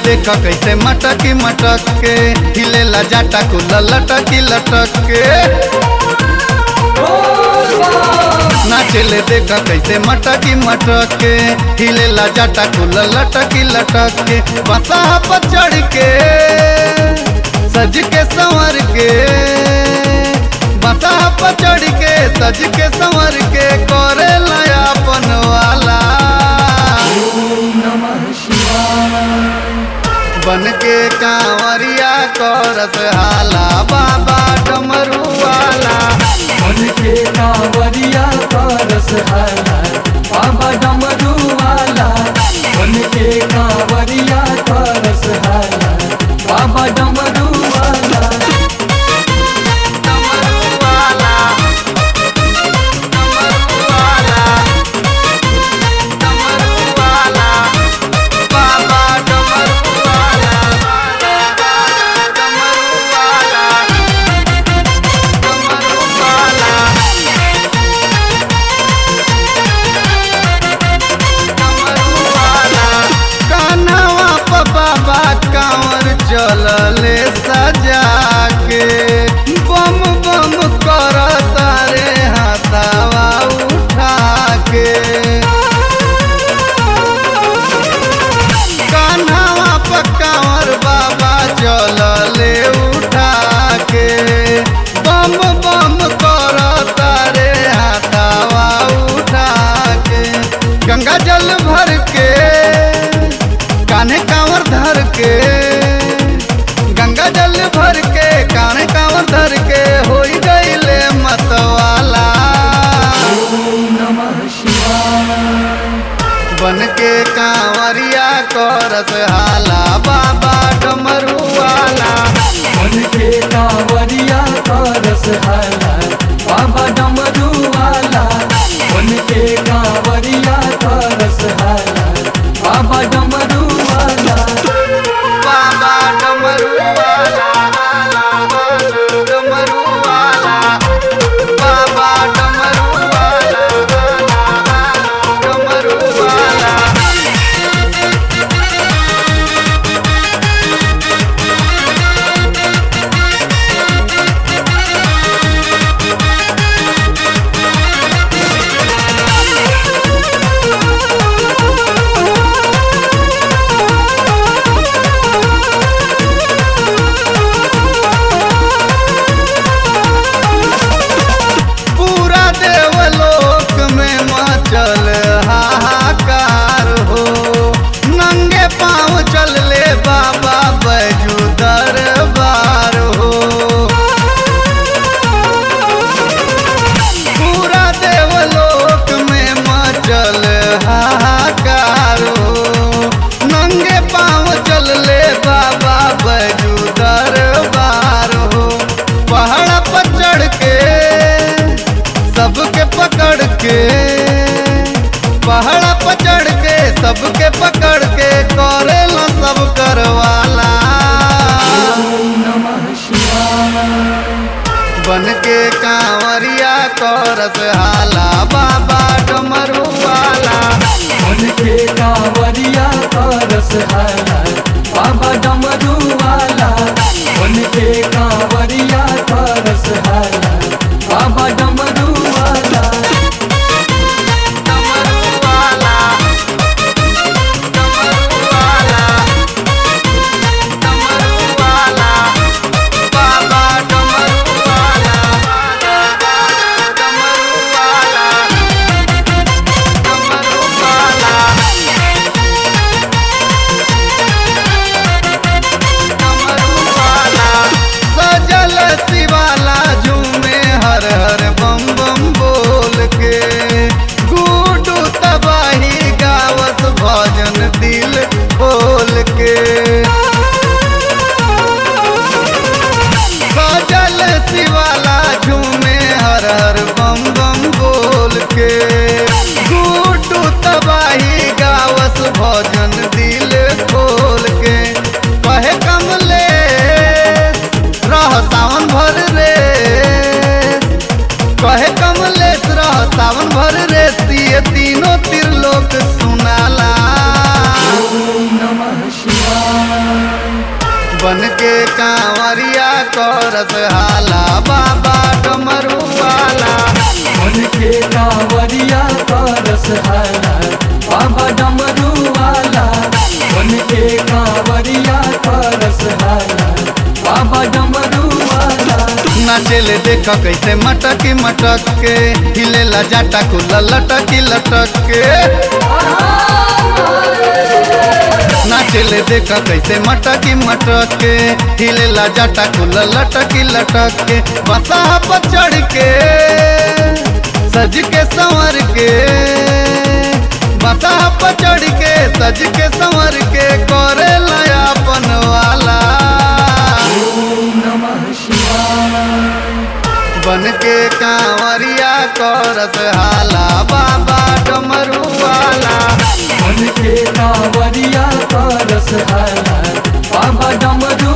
देख कैसे मटकी मटक के हिलेला जाटा कुल लटकी लटक के नाचेले देख कैसे मटकी मटक के हिलेला जाटा कुल लटकी लटक के बसा पर चढ़ के सज के संवर के बसा पर चढ़ के सज के संवर के करे लयापन वाला बन के कांवरिया करत हाला बाबा डमरू वाला मन के कांवरिया करस हाला बाबा डमरू वाला मन के कांवरिया करस हाला बाबा डमरू वाला डमरू वाला डमरू वाला डमरू वाला बाबा डमरू वाला डमरू वाला डमरू वाला कान्हवा प बाबा कांवर चलले सजा के बम बम कर तारे हाथावा उठा के कान्हवा प कांवर बाबा चलले उठा के बम बम कर तारे हाथावा उठा के गंगा जल भर के कान्हे कांवर धर के गंगा जल भर के कान्हे कांवर धर के हो गईले मतवाला नमः शिवाय बन के कांवरिया करत हाला बाबा डमरू वाला मन के कांवरिया करस हाला बाबा डमरू वाला मन के कांवरिया करस हाला बाबा डमरू वाला बाबा डमरू वाला डमरू वाला बाबा डमरू वाला डमरू वाला पूरा देवलोक में मचल हाहाकार हो नंगे पाँव चल ले बाबा बैजू दरबार हो पूरा देवलोक में मचल हाहाकार हो नंगे पाँव चल ले बाबा बैजू दरबार हो पहाड़ पर चढ़ के सबके पकड़ के पहाड़ पर चढ़ के सबके पकड़ के करेला सब करवाला नमः शिवाय बन के कांवरिया करत हाला बाबा डमरू वाला मन के कांवरिया करस हाला बाबा डमरू वाला मन के कांवरिया करस हाला बाबा डमरू वाला डमरू वाला डमरू वाला डमरू वाला बाबा डमरू वाला डमरू वाला डमरू वाला डमरू वाला सजल शिवाला झूमे हर हर बम बम बोल के गुडू तबाही गावत भजन दिल खोल के सजल शिवाला झूमे हर हर बम बम बोल के गुडू तबाही गावस भजन दिल खोल के कहे कमले रह सावन भर रे कहे कमलेश रह सावन भर रे ये तीनों त्रिलोक सुनाला नमः शिवाय के कांवरिया करस हाला बाबा डमरू वाला मन के कांवरिया करस हाला बाबा डमरू वाला मन के कांवरिया करस हाला बाबा डमरू वाला नाचेले देख कैसे मटकी मटक के हिलेला जाटा खुला लटकी लटक के नाचेले देख कैसे मटकी मटक के हिलेला जाटा खुला लटकी लटक के बसा पर चढ़ के सज के संवर के बसा पर चढ़ के सज के संवर के करे लयापन वाला ओम नमः शिवाय बन के कांवरिया करस हाला बाबा डमरू वाला मन के कांवरिया करस हाला बाबा डमरू